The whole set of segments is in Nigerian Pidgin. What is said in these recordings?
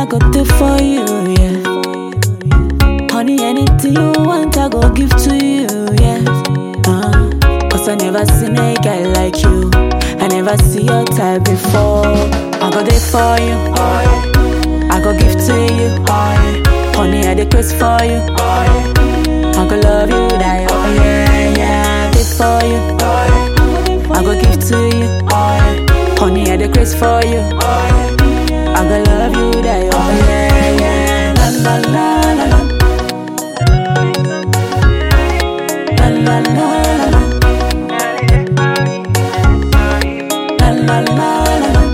I go do for you, yeah. Honey, anything you want, I go give to you, yeah. Uh, Cause I never seen a guy like you. I never see your type before. I go there for you. I go give to you. Honey, I decrease for you. I go love you, die. Oh, yeah, yeah. I did for you. I go give to you. Honey, I decrease for you. I go love you, die. Oh, yeah, yeah. La, la, la, la, la. La, la, la, la, la. La, la, la, la, la.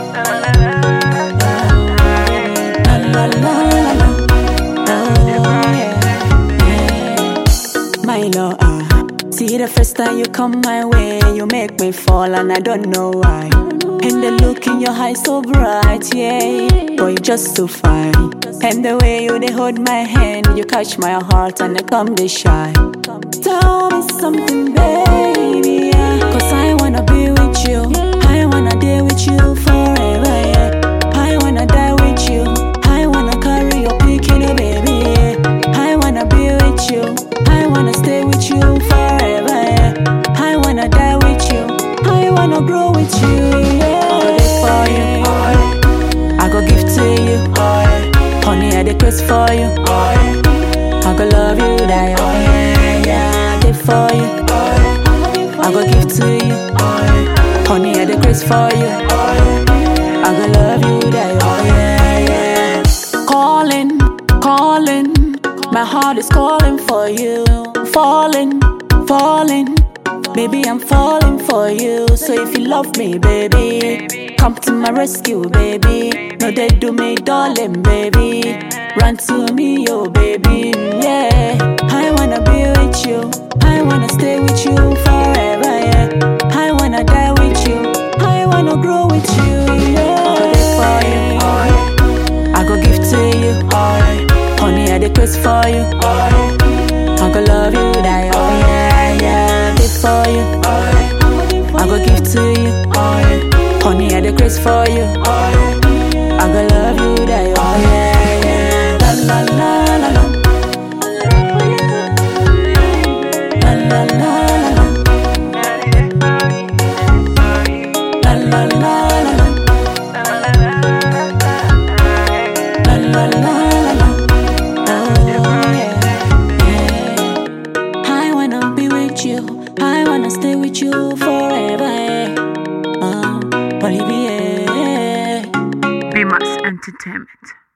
La, la, la, la, la. Oh, yeah, yeah. My love, ah. See the first time you come my way, you make me fall and I don't know why. And the look in your eyes so bright, yeah. Boy, you just so fine. And the way you they hold my hand, you catch my heart and I come they shy. Tell me something, baby, yeah. Cause I wanna be with you. I wanna deal with you forever, yeah. I wanna die with you. I wanna carry your picking, oh, baby, yeah. I wanna be with you. I wanna stay with you forever, yeah. I wanna die with you. I wanna grow with you, yeah. I go there for you. I go give to you. Honey, I decrease for you. I go love you, die. Oh, yeah, yeah. I did for you. I go give to you. Honey, I decrease for you. I go love you, die. Oh, yeah, yeah. Calling, calling. My heart is calling for you. Falling, falling. Baby, I'm falling for you. So if you love me, baby, come to my rescue, baby. No, they do me, darling, baby. Run to me, yo, baby. Yeah, I wanna be with you. I wanna stay with you forever. Yeah, I wanna die with you. I wanna grow with you. Yeah, I'll be for you. I go give to you. Honey, I decrease for you. I go love you, die. Oh yeah, yeah, I did for you. I go give to you. Honey, I decrease for you. I go love you, die. Oh yeah, yeah. La la la la la. La la la la la. La la la la la. La la la la la. Oh yeah, yeah. I wanna be with you. I wanna stay with you forever. Yeah. Uh, Olivier. Bimas Entertainment.